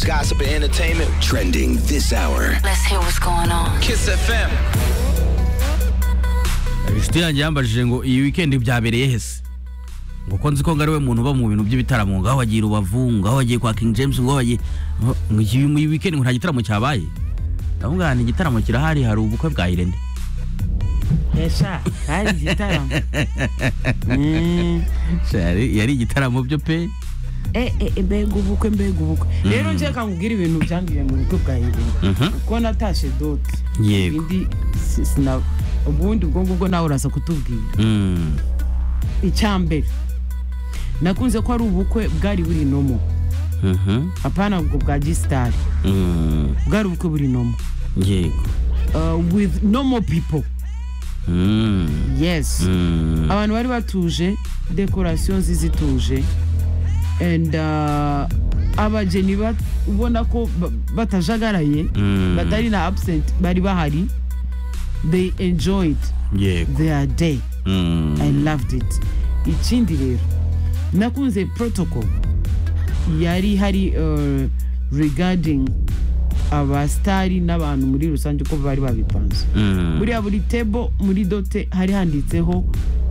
gossip, and entertainment trending this hour. Let's hear what's going on. Kiss FM. inshuti yanjye yambajije ngo iyi wikendi byabereye hese ngo ko nzi ko ngo ari we muntu uba mu bintu by'ibitaramo ngaho wagiye rubavu ngaho wagiye kwa king james ngaho wagiye ngo iyi iyi wikendi ngo nta gitaramo cyabaye ndavuga ahantu igitaramo kirahari hari ubukwe bwa irene Esha, hari igitaramo. Mm. Shari, yari igitaramo byo pe Eh, eh, eh, mbega ubukwe mbega ubukwe rero njye kangubwira ibintu byambwiye mu bukwe bwa irene Mhm. kuko natashe dote Yego. Ibindi si- sina- ubundi ubwo ngubwo nawe uraza kutubwira Mm. icyambere nakunze ko ari ubukwe bwari buri nomo Mhm. apana ubwo bwa gisitari Mm. bwari ubukwe buri nomo yego Uh, with nomo people Mm. yes Mm. abantu bari batuje dekorasiyo nziza ituje and uh, abageni ba- ubona ko ba- batajagaraye Mm. batari na absent bari bahari they enjoyed yego their day Mm. i loved it ikindi rero nakunze protocol yari hari uh, regarding abasitari n'abantu muri rusange uko bari babipanze Mm. buriya buri table muri dote hari handitseho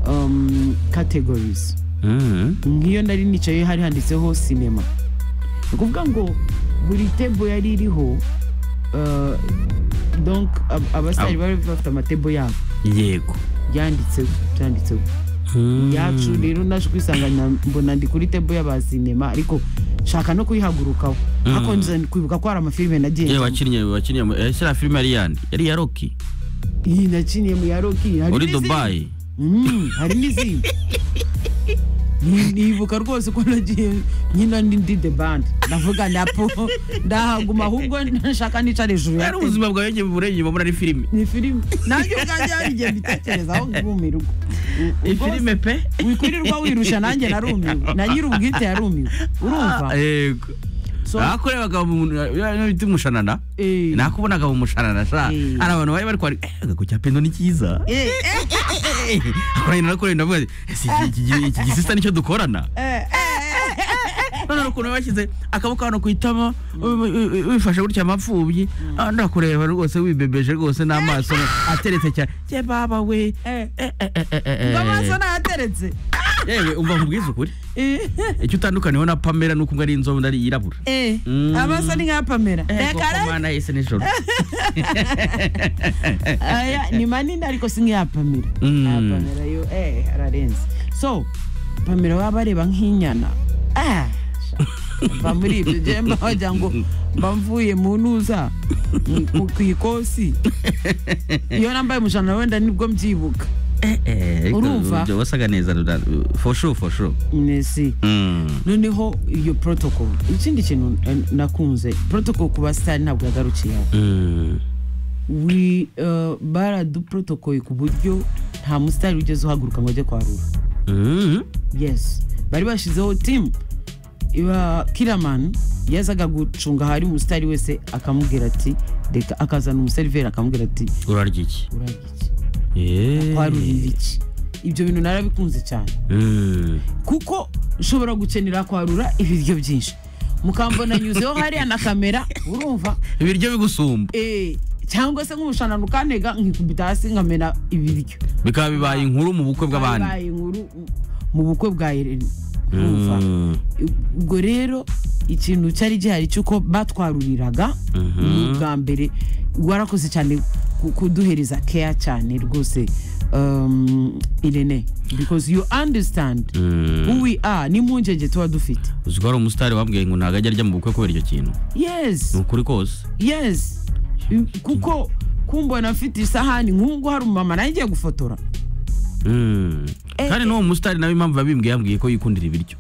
um, categories Mm. nk'iyo nari nicaye hari handitseho sinema ni ukuvuga ngo buri tebo yari iriho uh, donc ab- abasitari Ab- bari bafite amatebo yabo yego yanditseho byanditseho Mm. yacu rero naje kwisanga na- mbona ndi kuri tebo y'abasinema ariko nshaka no kuyihagurukaho ariko nza kwibuka ko hari amafilime nagiye yewe njyamo. wakinnye wakinnye mu- eh, shira filime yari yandi yari ya roki iyi nakiniye mu ya roki hari uri n'izindi. dubayi Mm, hari n'izindi Ni- nibuka rwose ko nagiye nyina ndi ndi the band ndavuga napo ndahaguma ahubwo nashaka nica hejuru ya yari tente. ubuzima bwawe ngiye burenye babona ari filime ni filime nanjye ubwanjye yarigiye mbitekereza aho ngumirwa ifilime pe wikwirirwa wirusha nanjye narumiwe na nyiri ubwite yarumiwe urumva yego So- nakorebaga mu bintu bita umushanana Eh. nakubonaga mu mushanana sha Eh. hari abantu bari bari kwari "Eh, ku cya pendo ni cyiza Eh, eh, akoranye narakoreye ndavuga nti, "Ese iki- iki gi- iki gisista nicyo dukorana eh, none hari ukuntu bashyize akaboko hano ku itama wi- wi- wi- wifashe gutya amapfubyi Ah, ndakureba rwose wibebeje rwose n'amaso ateretse cyane ye baba we eh. Eh, eh, eh, eh, eh, ngo amaso eh. nayateretse yewe umva nkubwize ukuri Eh, icyo utandukaniyeho na pamela ni uko ngo ari inzobe undi ari yirabura eh. Mm. amaso ni nka pamera Reka reka. mana yese nijoro aya ni manini ariko si nk'iya pamela Mm. Aya pamela yo eh ararenze so pamela waba areba nk'inyana Ah, sha, mva muri ibyo njyewe mba wagira ngo mba mvuye mu ntuza mm, ku- ku ikosi iyo nambaye umushanana wenda nibwo mbyibuka Urumva? urumva wasaga neza rura- for sure for sure nesi Mm. noneho iyo protocol ikindi kintu eh, nakunze protocol ku basitari ntabwo yagarukiyeho Mm. wi uh, baraduprotokoye ku buryo nta musitari wigeze uhaguruka ngo ajye kwarura Mm. yes bari bashyizeho timu iba kiramani yazaga gucunga ahari umusitari wese akamubwira ati reka akazana umuseriveri akamubwira ati urarya iki urarya iki Eh. kwarurira iki ibyo bintu narabikunze cyane Mm. kuko nshobora gukenera kwarura ibiryo byinshi mukambona nyuzeho hariya na kamera urumva ibiryo bigusumba eh, cyangwa se nk'umushanana ukantega nkikubita hasi nkamena ibiryo bikaba bibaye inkuru mu bukwe bw'abandi Babaye inkuru mu bukwe bwa irene urumva Mm. ubwo rero ikintu cyari gihari cy'uko batwaruriraga ni ubwa mbere warakoze cyane ku- kuduhereza keya cyane rwose um, irene because you understand Mm. who we are n'impungenge tuba dufite uzi ko hari umusitari wambwiye ngo ntabwo ajya arya mu bukwe kubera icyo kintu yes ni ukuri kose yes kuko kumbona mfite isahani nk'ubu ngubu hari umumama nawe ngiye gufotora Mm. Eh, kandi eh. n'uwo musitari nawe impamvu yabimbwiye yambwiye ko yikundira ibiryo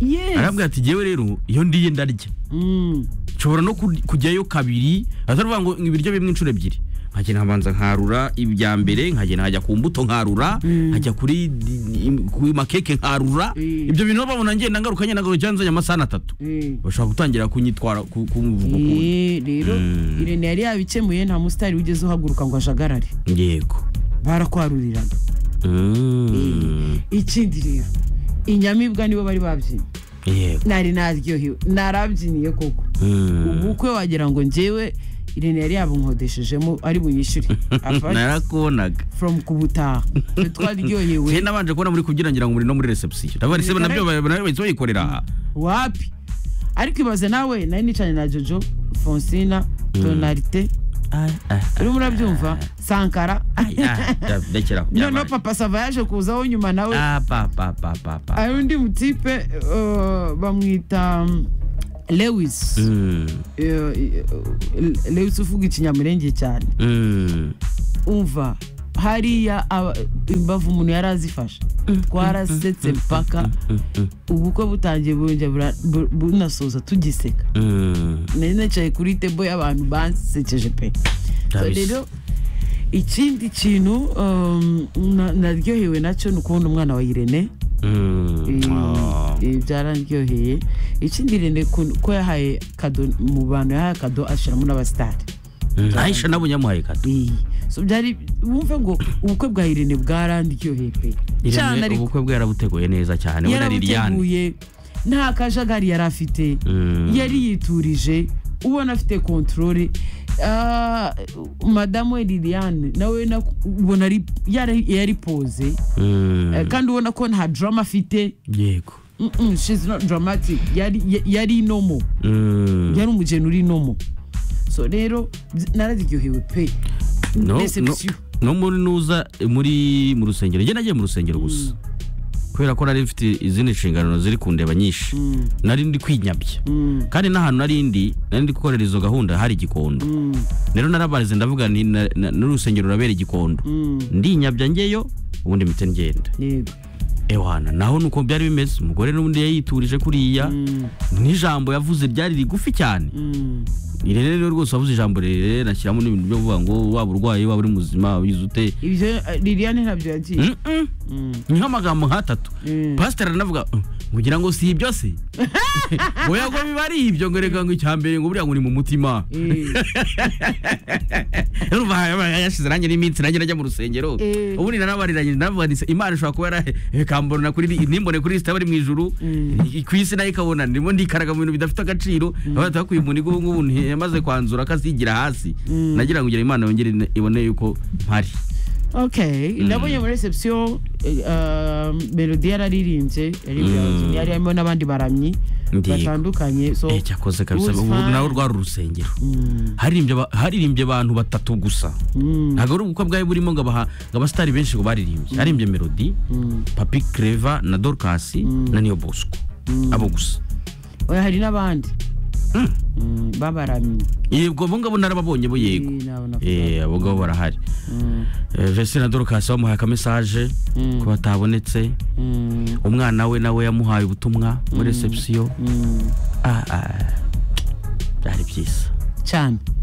yes arabwira ati yewe rero iyo ndiye ndarya Mm. nshobora no kur- kujyayo kabiri batavuga ngo ibiryo bimwe inshuro ebyiri nkagenda nkabanza nkarura ibya mbere nkagenda nkajya ku mbuto nkarura nkajya kuri di- im- kuri makeke nkarura Mm. ibyo bintu babona ngenda ngaruka ngenda ngaruka cyangwa nzajya amasahani atatu Eh. bashobora gutangira kunyitwara ku- kumvuga ukundi Eh, rero Mm. irene yari yabikemuye nta musitari wigeze uhaguruka ngo ajagarare yego barakwaruriraga Mm. ikindi rero inyamibwa nibo bari babyina yego nari naryohewe narabyiniye koko Mm. ubukwe wagira ngo njyewe irene yari yabunkodeshejemo ari bunyishyure Apart narakubonaga from kubutaha twe twaryohewe we nabanje kubona muri kubyina ngira ngo muri no muri reception ndabarese Reka nabyo reka. ba- nabyo bahise bayikorera aha wapi ariko ibaze nawe nari nicanye na jojo fonsina tonarite urimo urabyumva sankara ndakira ku noneho byabaye papa sava yaje kuzaho nyuma nawe Ah, pa pa pa pa pa hari undi mutipe eh, bamwita mm, lewis Mm, Eh, eh, lewis uvuga ikinyamurenge cyane mm, umva hariya aba- imbavu umuntu yari azifashe twarasetse mpaka ubukwe butangiye burongera bura- bu- bunasoza tugiseka mm. nari nicaye kuri tebo y'abantu bansekeje pe So Kabisa. rero ikindi kintu um, na- naryohewe nacyo ni ukubona umwana wa irene Mm. Oh. Eh, byararyoheye ikindi irene ku- ko yahaye kado mu bantu yahaye kado ashyiramo n'abasitari Mm. aisha nabo nyamuhaye kado Eh, so byari wumve ngo ubukwe bwa irene bwarandyoheye pe cyane Irene, ariko ubukwe bwe yarabuteguye neza cyane we na liliane yarabuteguye nta kajagari yari afite Mm. yari yiturije ubona afite kontorore Ah, madamu we liliane nawe na- ubona ari- yari yari poze Mm. Eh, kandi ubona ko nta drama afite yego Mm-mm, she's not dramatic yari ya- yari nomo Mm. yari umugeni uri nomo so rero bz- nararyohewe pe No, no, Reception. no muri nuza muri mu rusengero njye nagiye mu rusengero gusa kubera ko nari mfite izindi nshingano ziri kundeba nyinshi nari ndi kwinyabya kandi n'ahantu nari ndi nari ndi gukorera izo gahunda hari igikondo rero narabarize ndavuga nti na- na- n'urusengero rurabera igikondo ndinyabya ngeyo ubundi mpita ngenda yego ewana naho nuko byari bimeze umugore n'ubundi yayiturije kuriya n'ijambo yavuze ryari rigufi cyane Mm. irene rero rwose wavuze ijambo rirerire nashyiramo n'ibintu byo kuvuga ngo waba urwaye waba uri muzima wize ute ibyo eh, liliane ntabyo yagiye Mm-mm. niho amagambo nk'atatu Mm. pasiteri aranavuga "Uh, ngira ngo si ibyo se oya ngo biba ari ibyo ngo reka ngo icya mbere ngo buriya ngo ni mu mutima urumva haba yashize nanjye n'iminsi nanjye najya mu rusengero Eh. ubundi narabariranye naravuga nti imana ishobora kuba yarakambona kuri iri- nimbone kuri lisita bari mu ijuru i- ku isi nayo ikabona ndimo ndikaraga mu bintu bidafite agaciro abata ko uyu muntu ubu ngubu yamaze kwanzura akasigira hasi nagira ngo ngira imana yongere ine- ibone yuko mpari okay ndabonye muri reception eh, um, melody yararirimbye yari Mm. yari harimo n'abandi baramyi Ndigo. batandukanye so Eh, cyakoze kabisa it was ubu fun. nawe rwari urusengero Mm. haririmbye aba- haririmbye abantu batatu gusa Mm. ntabwo ari ubukwe bwari burimo ngo abaha- ngo abasitari benshi ngo baririmbye haririmbye melody papi creva na dorcas na niyo bosco abo gusa oya hari n'abandi Mm, b'abaramyi yego abo ngabo narababonye bo yego Eh, nabo navuga. Eh, abo ngabo barahari Mm, Eh, vese na dorcas bamuhaye akamesaje ko batabonetse mm, umwana we nawe yamuhaye ubutumwa muri reception mm. Ah, ah, byari byiza cyane